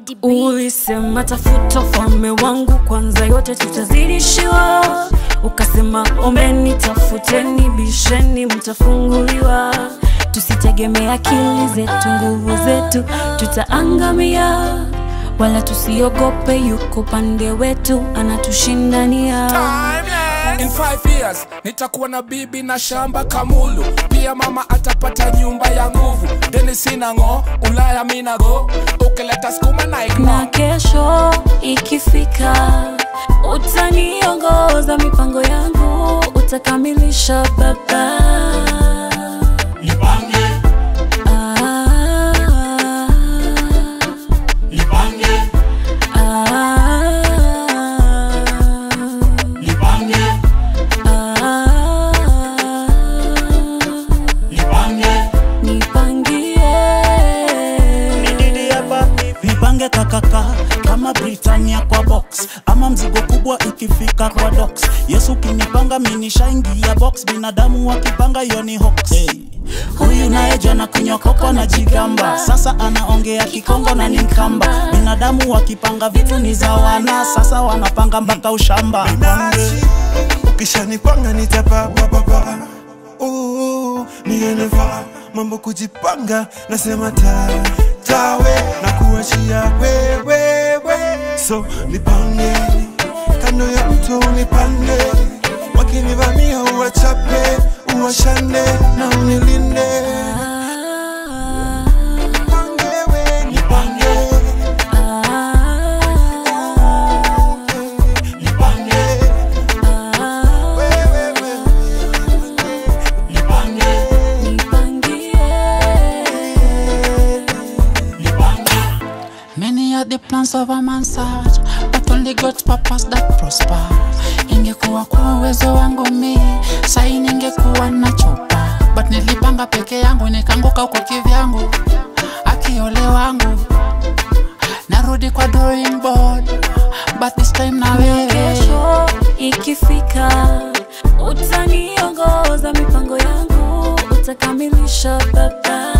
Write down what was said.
Daddy B. Ulisema tafuta ufalme wangu kwanza, yote tutazidishiwa. Ukasema ombeni, tafuteni, bisheni, mtafunguliwa. Tusitegemea akili zetu, nguvu zetu, tutaangamia. Wala tusiogope, yuko pande wetu, anatushindania. In five years nitakuwa na bibi na shamba kamulu, pia mama atapata nyumba ya nguvu. Deni sina ng'o, Ulaya mina go, ukileta skuma na na ignore. kesho ikifika utaniongoza mipango yangu utakamilisha baba Nipange, Ah, nipange, ah, nipange, ah, nipange. nipangie vipange kakaka kama Britania kwa box ama mzigo kubwa ikifika kwa docks. Yesu kinipanga minishaingia box, binadamu wakipanga hiyo ni hoax. Hey. Huyu naye jana kunywa koko na jigamba, sasa anaongea kikongo na ni mkamba. Binadamu wakipanga vitu ni za wana, sasa wanapanga mpaka ushamba. binafsi ukishanipanga nitapapapapa nieneva mambo kujipanga nasema ta tawe na kuachia wewewe so nipange kando ya mto unipande wakinivamia uwachape uwashane na unilinde Nipange we, nipange. Nipange. Wewe, Many are the plans of a man search, but only God's purpose that prosper. Ingekuwa kwa uwezo wangu mi, sai ningekuwa na chopa, but nilipanga peke yangu nikaanguka huko kivyangu, akiole wangu narudi kwa drawing board, but this time na wewe kesho ikifika utaniongoza mipango yangu utakamilisha baba